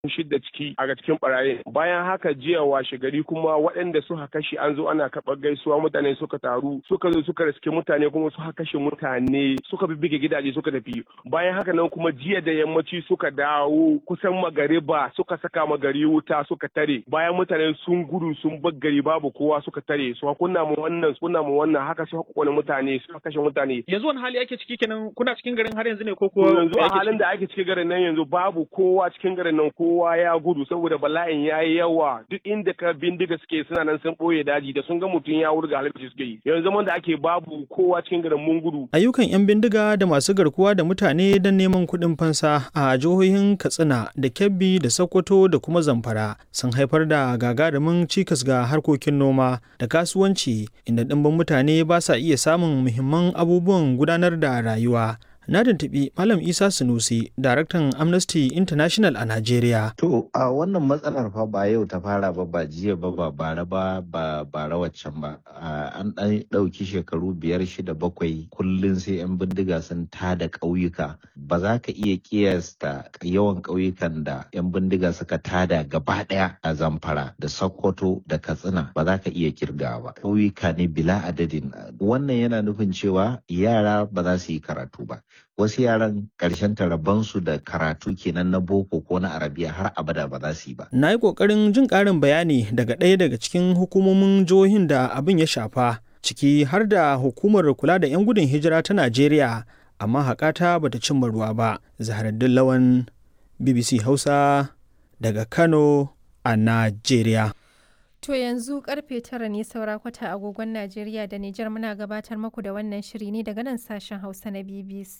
shidda ciki a cikin barayin bayan haka jiya washe gari kuma waɗanda suka kashe an zo ana karɓar gaisuwa mutane suka taru suka zo suka riske mutane kuma suka kashe mutane suka bibbige gidaje suka tafi bayan haka nan kuma jiya da yammaci suka dawo kusan magariba suka saka magari wuta suka tare bayan mutane sun gudu sun bar gari babu kowa suka tare su kunna mu wannan kunna mu wannan haka suka kone mutane suka kashe mutane yanzu wani hali ake ciki kenan kuna cikin garin har yanzu ne ko kuwa yanzu a halin da ake cikin garin nan yanzu babu kowa cikin garin nan kowa ya gudu saboda bala'in ya yi yawa duk inda ka bindiga suke suna nan sun ɓoye daji da sun ga mutum ya wurga halittu suke yi yanzu zaman da ake babu kowa cikin garin mun gudu ayyukan 'yan bindiga da masu garkuwa da mutane don neman kuɗin fansa a jihohin katsina da kebbi da sokoto da kuma zamfara sun haifar da gagarumin cikas ga harkokin noma da kasuwanci inda ɗimbin mutane ba sa iya samun muhimman abubuwan gudanar da rayuwa na tuntuɓi Malam Isa Sunusi, daraktan Amnesty International a Najeriya. To, a wannan matsalar fa ba yau ta fara ba ba jiya ba ba bara ba ba bara waccan ba. An ɗan ɗauki shekaru biyar shida bakwai kullum sai 'yan bindiga sun tada ƙauyuka. Ba za ka iya kiyasta yawan ƙauyukan da 'yan bindiga suka tada gaba ɗaya a Zamfara da Sokoto da Katsina ba za ka iya kirgawa ba. Ƙauyuka ne bila adadin. Wannan yana nufin cewa yara ba za su yi karatu ba. wasu yaran ƙarshen su da karatu kenan na boko ko na arabiya har abada ba za su yi ba. Na yi ƙoƙarin jin ƙarin bayani daga ɗaya daga cikin hukumomin jihohin da abin ya shafa ciki har da hukumar kula da 'yan gudun hijira ta Najeriya amma haƙata bata cimma ruwa ba. Zaharaddin Lawan BBC Hausa daga Kano a Najeriya. To yanzu karfe tara ne saura kwata agogon Najeriya da Nijar muna gabatar maku da wannan shiri ne daga nan sashen Hausa na BBC.